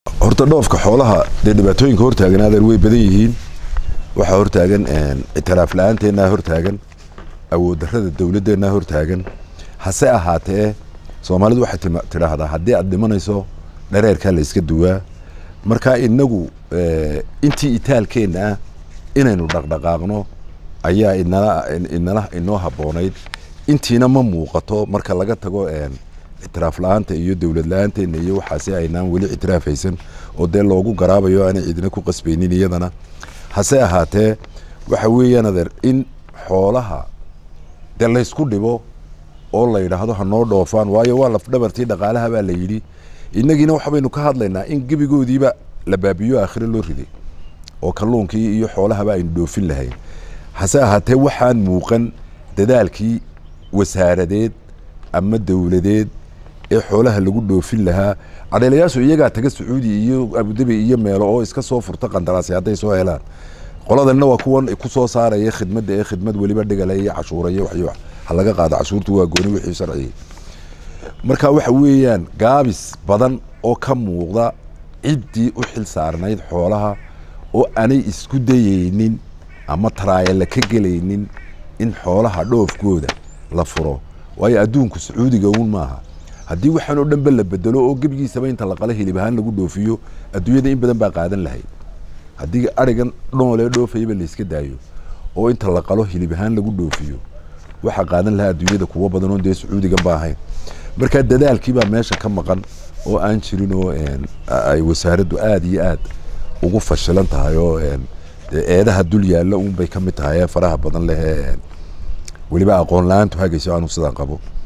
horta dhoofka xoolaha dee dhibaatooyinka hortaagan adeer way badan yihiin waxaa hortaagan ictiraaf la-aanteennaa hortaagan awood darrada dowladdeenna hortaagan hase ahaatee soomaalidu waxay tidhaahdaa haddii aad dhimanayso dhareerkaa la iska duwaa marka inagu intii itaalkeenna ah inaynu dhaqdhaqaaqno ayaa inala inala inoo habboonayd intiina ma muuqato marka laga tago ictiraaf la-aanta iyo dowlad la-aanteena iyo waxaasi aynaan weli ictiraaf haysan oo dee loogu garaabayo aanay cidina ku qasbaynin iyadana hase ahaatee waxa weeyaan adeer in xoolaha dee laysku dhibo oo la yidhaahdo ha noo dhoofaan waayo waa lafdhabartii dhaqaalaha baa la yidhi innagiina waxbaynu ka hadlaynaa in gebigoodiiba la baabiyo aakhire loo riday oo kalluunkii iyo xoolahaba aynu dhoofin lahayn hase ahaatee waxaan muuqan dadaalkii wasaaradeed ama dowladeed ee xoolaha lagu dhoofin lahaa cadheelayaashu iyagaa taga sacuudi iyo abudabi iyo meelo oo iska soo furta qandaraasi hadday soo helaan qoladanna waa kuwan ku soo saaraya khidmadda ee khidmad weliba dhigale iyo cashuuraya waxyo ha laga qaado cashuurtu waa gooni wixii sharciyay marka waxa weeyaan gaabis badan oo ka muuqda ciddii u xil saarnayd xoolaha oo aanay isku dayaynin ama taraayala ka gelaynin in xoolaha dhoofkooda la furo waayo adduunku sacuudiga uun maaha haddii waxaan oo dhanba la bedelo oo gebigiisaba inta la qalo hilib ahaan lagu dhoofiyo adduunyada in badan baa qaadan lahayd haddii arigan dhoolee dhoofayaba layska daayo oo inta la qalo hilib ahaan lagu dhoofiyo waxaa qaadan lahaa adduunyada kuwo badan oo dee sacuudigan ba ahayn marka dadaalkiibaa meesha ka maqan oo aan jirin oo ay wasaaraddu aada iyo aad ugu fashilan tahay oo eedaha dul yaalla uun bay ka mid tahay ee faraha badan leh ee weliba aqoon la-aantu hagayso aanu sidaan qabo